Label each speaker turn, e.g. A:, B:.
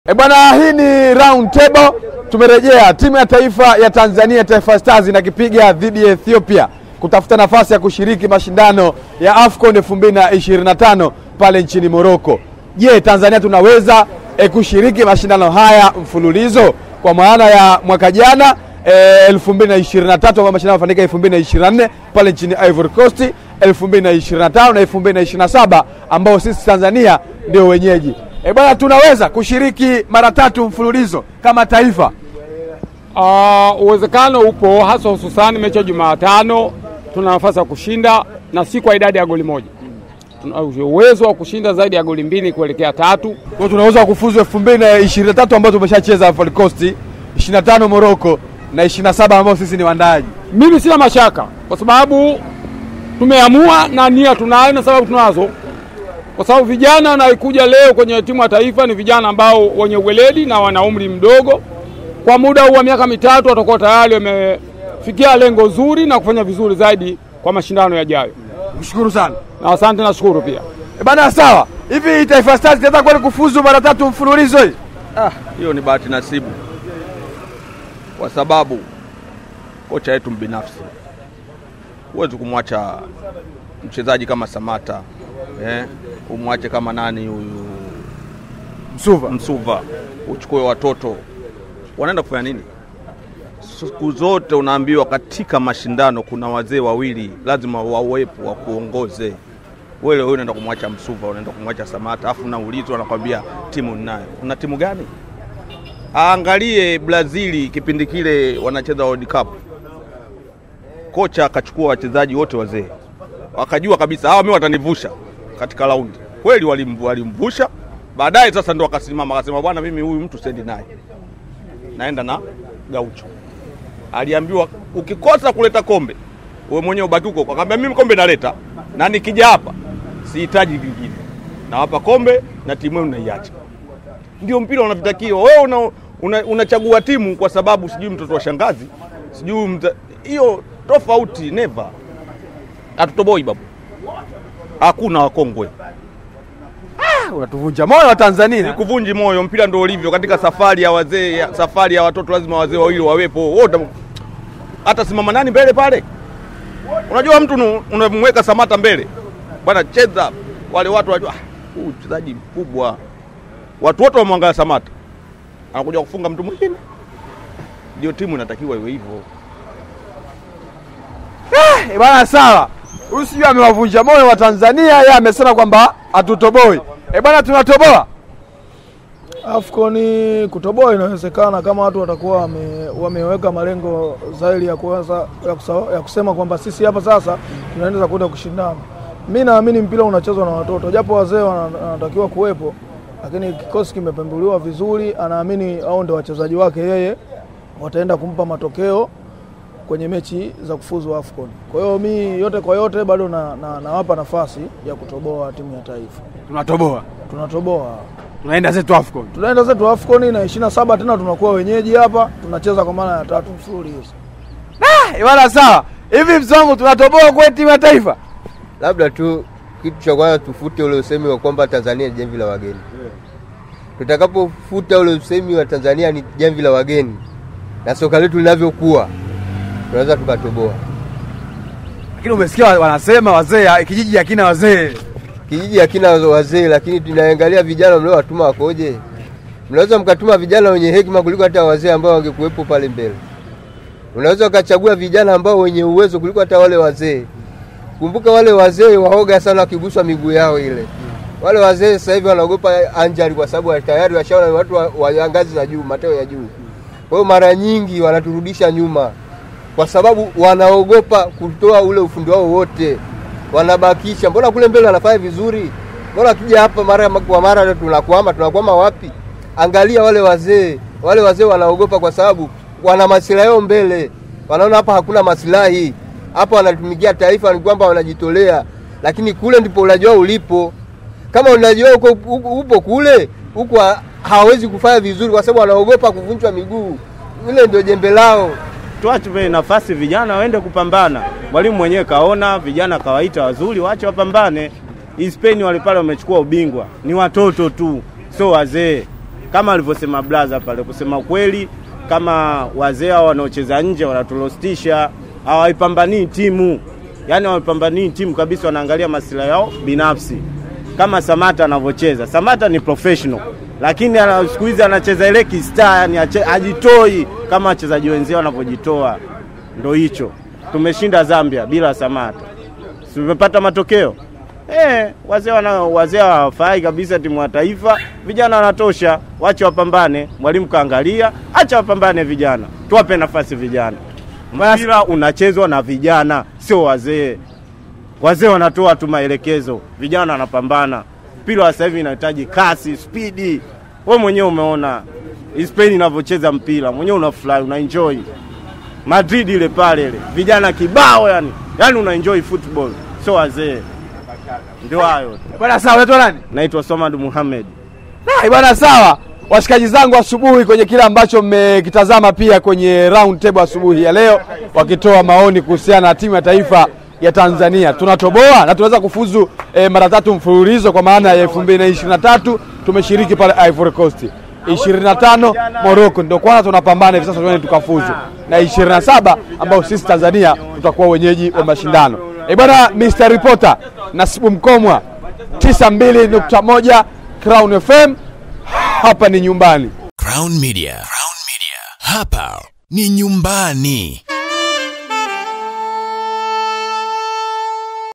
A: E bwana, hii ni round table. Tumerejea timu ya taifa ya Tanzania, Taifa Stars inakipiga dhidi ya Ethiopia kutafuta nafasi ya kushiriki mashindano ya AFCON 2025 pale nchini Morocco. Je, Tanzania tunaweza e, kushiriki mashindano haya mfululizo kwa maana ya mwaka jana e, 2023 ambayo mashindano yafanyika 2024 pale nchini Ivory Coast, 2025 na 2027 ambao sisi Tanzania ndio wenyeji. E bwana, tunaweza kushiriki mara tatu mfululizo kama taifa.
B: Uh, uwezekano upo hasa hususani mechi ya Jumatano tuna nafasi ya kushinda na si kwa idadi ya goli moja. Tuna uwezo wa kushinda zaidi ya goli mbili kuelekea tatu.
A: Kwa hiyo tunaweza kufuzu 2023 ambao tumeshacheza Ivory Coast, 25 Morocco na 27 ambao sisi ni wandaji.
B: Mimi sina mashaka kwa sababu tumeamua na nia tunayo na sababu tunazo, kwa sababu vijana wanaokuja leo kwenye timu ya taifa ni vijana ambao wenye uweledi na wana umri mdogo. Kwa muda huu wa miaka mitatu watakuwa tayari wamefikia lengo zuri na kufanya vizuri zaidi kwa mashindano yajayo.
A: Mshukuru sana.
B: Na asante, nashukuru pia.
A: E bana, sawa. Hivi Taifa Stars inaweza kweli kufuzu mara tatu mfululizo hii?
C: Ah, hiyo ni bahati nasibu, kwa sababu kocha yetu mbinafsi, huwezi kumwacha mchezaji kama Samata eh, umwache kama nani huyu
A: Msuva.
C: Msuva, uchukue watoto wanaenda kufanya nini? Siku zote unaambiwa katika mashindano kuna wazee wawili lazima wawepo wa kuongoze. Wewe wewe unaenda kumwacha Msuva, unaenda kumwacha Samata, afu unaulizwa nakwambia timu ninayo. Una timu gani? Aangalie Brazili kipindi kile wanacheza World Cup, kocha akachukua wachezaji wote wazee, wakajua kabisa hawa mimi watanivusha katika raundi. Kweli walimvu- walimvusha, baadaye sasa ndo akasimama akasema, bwana, mimi huyu mtu sendi naye, naenda na Gaucho. Aliambiwa ukikosa kuleta kombe wewe mwenyewe ubaki huko. Akamwambia mimi kombe naleta, na nikija hapa sihitaji vingine, nawapa kombe na timu yenu naiacha. Ndio mpira unavitakiwa. Wewe una, una, unachagua timu kwa sababu sijui mtoto wa shangazi sijui mta... hiyo tofauti, never. Hatutoboi babu, hakuna wakongwe
A: Unatuvunja moyo wa Tanzania.
C: kuvunji moyo. Mpira ndio ulivyo katika safari ya wazee, ya- safari ya watoto, lazima wazee wawili wawepo wote. Hata simama nani mbele pale? Unajua mtu nu- unamweka Samata mbele, bwana cheza, wale watu wanajua "Ah, huyu mchezaji mkubwa, watu wote wamwangalia Samata, anakuja kufunga mtu mwingine. Ndio timu inatakiwa iwe hivyo.
A: E bana, sawa. Huyu sijui amewavunja moyo wa Tanzania, yeye amesema kwamba hatutoboi. E bana, tunatoboa.
D: AFCON kutoboa inawezekana kama watu watakuwa wame, wameweka malengo zaidi ya, kuanza, ya, kusa, ya kusema kwamba sisi hapa sasa tunaenda kwenda kushindana. Mi naamini mpira unachezwa na watoto, japo wazee wana- wanatakiwa kuwepo, lakini kikosi kimepembuliwa vizuri. Anaamini au ndio wachezaji wake yeye wataenda kumpa matokeo kwenye mechi za kufuzu AFCON. Kwa hiyo mi yote kwa yote bado na, na, nawapa nafasi ya kutoboa timu ya taifa.
A: Tunatoboa.
D: Tunatoboa
A: Tunaenda zetu AFCON.
D: tunaenda zetu AFCON na 27 tena tunakuwa wenyeji hapa, tunacheza kwa mara ya tatu mfululizo.
A: E bana, sawa. Hivi mzongo, tunatoboa kwa timu ya taifa?
E: Labda tu kitu cha kwanza tufute ule usemi wa kwamba Tanzania ni jamvi la wageni. Tutakapofuta ule usemi wa Tanzania ni jamvi la wageni na soka letu linavyokuwa, tunaweza tukatoboa.
A: Lakini umesikia wanasema wazee, ah, kijiji hakina wazee.
E: Kijiji hakina wazee, lakini tunaangalia vijana mliowatuma wakoje. Mnaweza mkatuma vijana wenye hekima kuliko hata wazee ambao wangekuwepo pale mbele. Unaweza ukachagua vijana ambao wenye uwezo kuliko hata wale wazee. Kumbuka wale wazee waoga sana wakiguswa miguu yao ile. Wale wazee sasa hivi wanaogopa anjali kwa sababu tayari washaona ni watu wa, wa ngazi za juu, mateo ya juu. Kwa hiyo mara nyingi wanaturudisha nyuma kwa sababu wanaogopa kutoa ule ufundi wao wote, wanabakisha. Mbona kule mbele wanafanya vizuri? Mbona akija hapa mara kwa mara tunakwama? Tunakwama wapi? Angalia wale wazee, wale wazee wanaogopa kwa sababu wana masilahi yao mbele, wanaona hapa hakuna masilahi, hapa wanatumikia taifa, ni kwamba wanajitolea, lakini kule ndipo ulaji wao ulipo. Kama ulaji wao uko- uko- upo kule, huku ha- hawawezi kufanya vizuri kwa sababu wanaogopa kuvunjwa miguu. Ile ndio jembe lao.
F: tuache nafasi vijana waende kupambana. Mwalimu mwenyewe kaona vijana kawaita wazuri, waache wapambane. Hii Spain wale pale wamechukua ubingwa, ni watoto tu, sio wazee. kama alivyosema blaza pale, kusema kweli, kama wazee hao wanaocheza nje wanatulostisha, hawaipambanii timu, yaani hawaipambanii timu kabisa, wanaangalia masilahi yao binafsi, kama Samata anavyocheza. Samata ni professional, lakini ana- siku hizi anacheza ile kistar, yani ache- ajitoi kama wachezaji wenzao wanavyojitoa. Ndo hicho tumeshinda Zambia bila Samata, Si tumepata matokeo Eh, wazee wana wazee hawafai kabisa timu ya taifa. Vijana wanatosha, wache wapambane. Mwalimu kaangalia, acha wapambane vijana, tuwape nafasi vijana. Mpira unachezwa na vijana, sio wazee. Wazee wanatoa tu maelekezo, vijana wanapambana. Mpira wa sasa hivi inahitaji kasi, spidi. Wewe mwenyewe umeona Spain inavyocheza mpira, mwenyewe unafurahi, unaenjoy. Madrid ile pale ile, vijana kibao yani, yani unaenjoy football, sio wazee. Ndio hayo tu.
A: Bwana sawa, unaitwa nani?
F: Naitwa Somad Muhamed.
A: Hai bwana, sawa washikaji zangu asubuhi kwenye kile ambacho mmekitazama pia kwenye round table asubuhi ya leo, wakitoa maoni kuhusiana na timu ya taifa ya Tanzania. Tunatoboa na tunaweza kufuzu eh, mara tatu mfululizo kwa maana ya 2023 tumeshiriki pale Ivory Coast. 25 Morocco ndio kwanza tunapambana hivi sasa tuende tukafuzu, na 27 ambao sisi Tanzania tutakuwa wenyeji wa mashindano. Eh bwana, Mr Reporter Nasibu Mkomwa 92.1 Crown FM hapa ni nyumbani.
G: Crown Media. Crown Media. Hapa ni nyumbani.